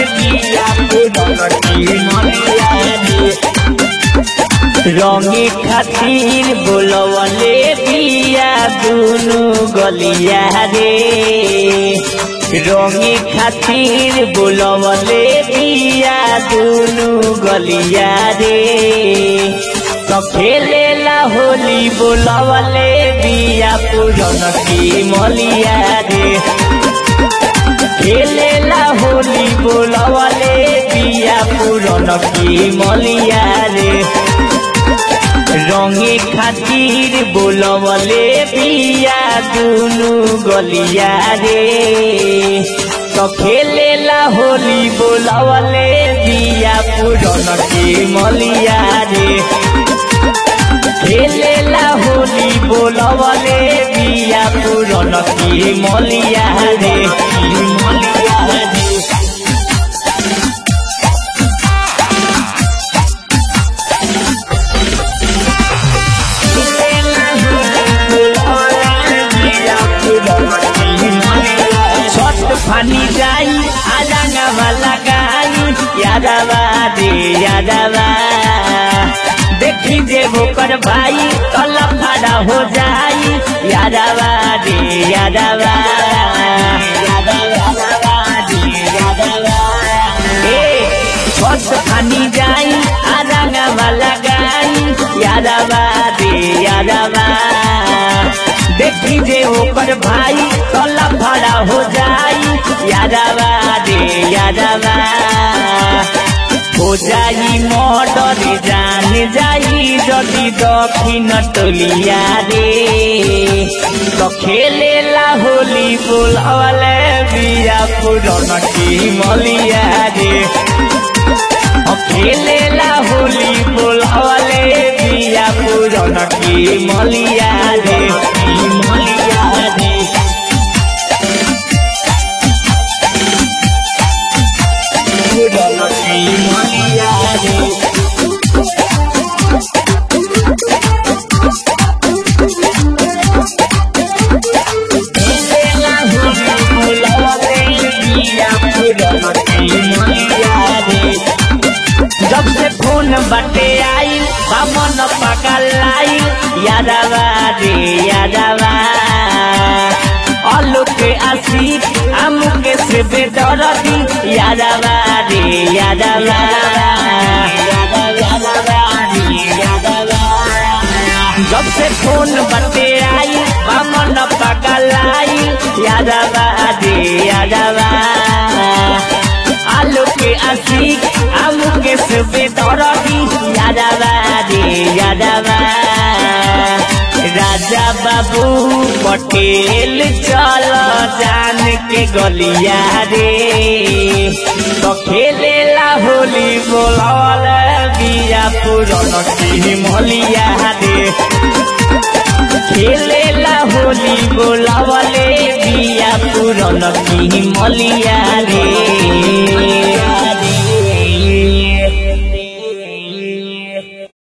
बिया पुरन की मलिया रे रंगे खातिर बोलवले बिया दुनु गलिया रे रंगे खातिर बोलवले बिया दुनु गलिया रे तो खेलेला होली बोलवले बिया पुरन की मलिया रे खेलेला होली बोलवले बिया पुरन की मलिया रे रंगे खातिर बोलवले बिया दुनु गलिया रे तो खेलेला होली बोलवले बिया पुरन के मलिया रे खेलेला होली बोलवले बिया पुरन के मलिया रे मलिया रे छठ फानी जाई आजांगा वाला गाई यादवा रे यादवा देखी जे होकर भाई कल फाड़ा हो जाई यादवा रे यादवा छठ फानी जाई आजांगा वाला गाई यादवा रे यादवा देखी जे ओकर भाई कला भाड़ा हो जाई यादवा रे यादवा हो जाई मर्डर जान जाई जदि दक्षिण टोलिया रे तो खेलेला होली बोलवले बिया पुरन की मलिया रे खेलेला होली बोलवले बिया पुरन की मलिया रे मलिया रे पुरन की मलिया रे खेलेला होली बोलवले बिया पुरन की मलिया रे जब से फोन बटे आई बामन पकल आई यादवा रे यादवा अलुक आशिक अमुक से बेदरदी यादवा रे यादवा जब से फोन बटे आई बामन पकल आई यादवा रे यादवा आलू के आशिक आलू के सुबे दौड़ी यादवा रे यादवा राजा बाबू पटेल चल जान के गलिया रे तो खेलेला होली बोलल बिया पुरन की मलिया रे खेलेला होली बोलवले बिया पुरन की मलिया रे